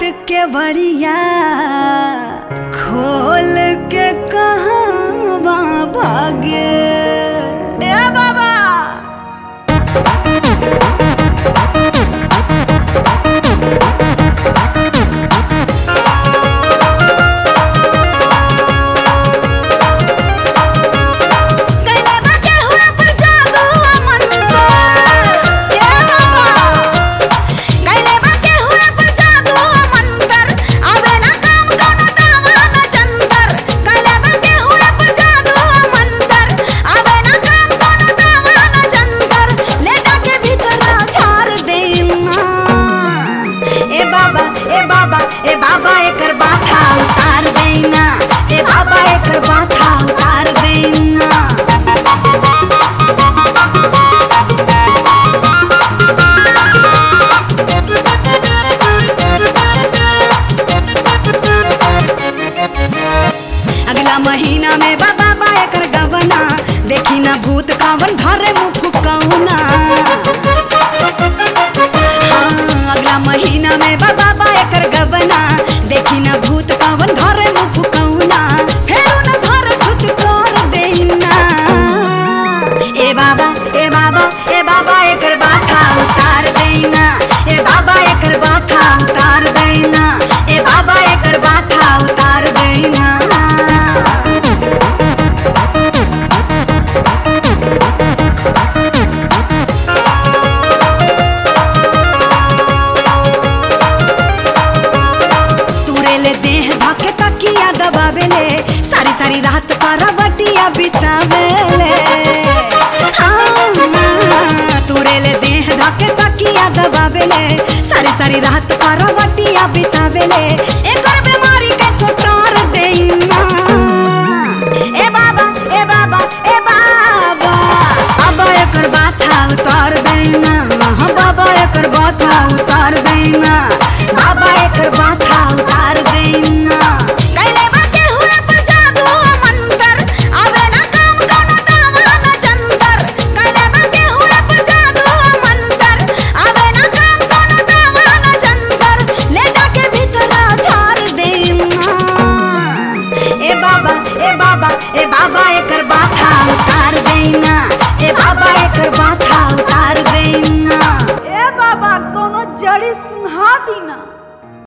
के बड़िया खोल के कहाँ भागे ए बाबा कैले बाटे हुआ पर जादू मंत्र ए बाबा कैले बाटे हुआ पर जादू मंत्र आवे ना काम कोनो दावा ना जंतर कैले बाटे हुआ पर जादू मंत्र आवे ना काम कोनो दावा ना जंतर ले जाके भीतर झाड़ देना ए बाबा ए बाबा ए बाबा एकर बाथा उतार देना ए बाबा एकर बाथा उतार देना अगला महीना में बाबा बा एकर गवना देखी ना भूत कावन धरे मुख कौना हाँ, अगला महीना में बाबा बा एकर गवना देखी ना भूत कावन धरे मुख कौना फेरू न धरे खुद कर देना ए बाबा ए बाबा ए बाबा एकर बाथा उतार देना ए बाबा एकर बाथा उतार देना ए बाबा एकर बाथा उतार देना तुरेले देह धके तकिया दबावेले सारी सारी रात करवटिया बितावेले हाँ, तुरेले देह धके तकिया दबावेले सारी सारी रात करवटिया बितावेले एकर बीमारी के सुटार देना ए बाबा ए बाबा ए बाबा बाबा एकर बाथा उतार देना हाँ बाबा एकर बाथा उतार देना